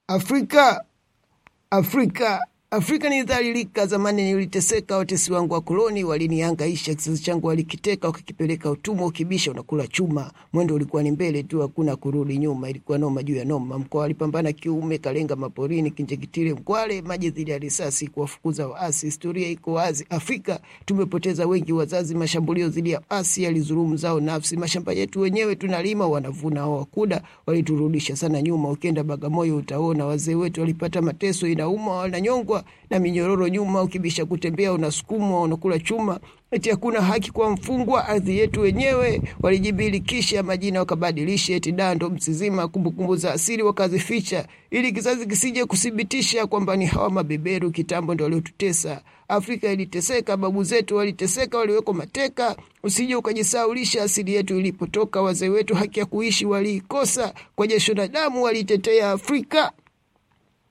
Afrika, Afrika, Afrika nilidhalilika zamani, niliteseka. Watesi wangu wa koloni walinihangaisha, kizazi changu walikiteka, wakakipeleka utumwa. Ukibisha unakula chuma, mwendo ulikuwa ni mbele tu, hakuna kurudi nyuma. Ilikuwa noma juu ya noma. Mkoa walipambana kiume, Kalenga maporini, Kinjekitile, Mkwale, maji dhidi ya risasi, kuwafukuza waasi. Historia iko wazi, Afrika tumepoteza wengi wazazi, mashambulio dhidi ya asi yalizulumu zao nafsi. Mashamba yetu wenyewe tunalima, wanavuna hao wakuda, waliturudisha sana nyuma. Ukienda Bagamoyo utaona wazee wetu walipata mateso, inauma, wananyongwa na minyororo nyuma. Ukibisha kutembea unasukumwa, unakula chuma. Eti hakuna haki kwa mfungwa, ardhi yetu wenyewe walijibilikisha, majina wakabadilisha, eti dando msizima, kumbukumbu za asili wakazificha, ili kizazi kisije kuthibitisha kwamba ni hawa mabeberu kitambo ndo waliotutesa. Afrika iliteseka, babu zetu waliteseka, waliwekwa mateka. Usije ukajisaulisha asili yetu ilipotoka. Wazee wetu haki ya kuishi waliikosa, kwa jasho na damu walitetea Afrika.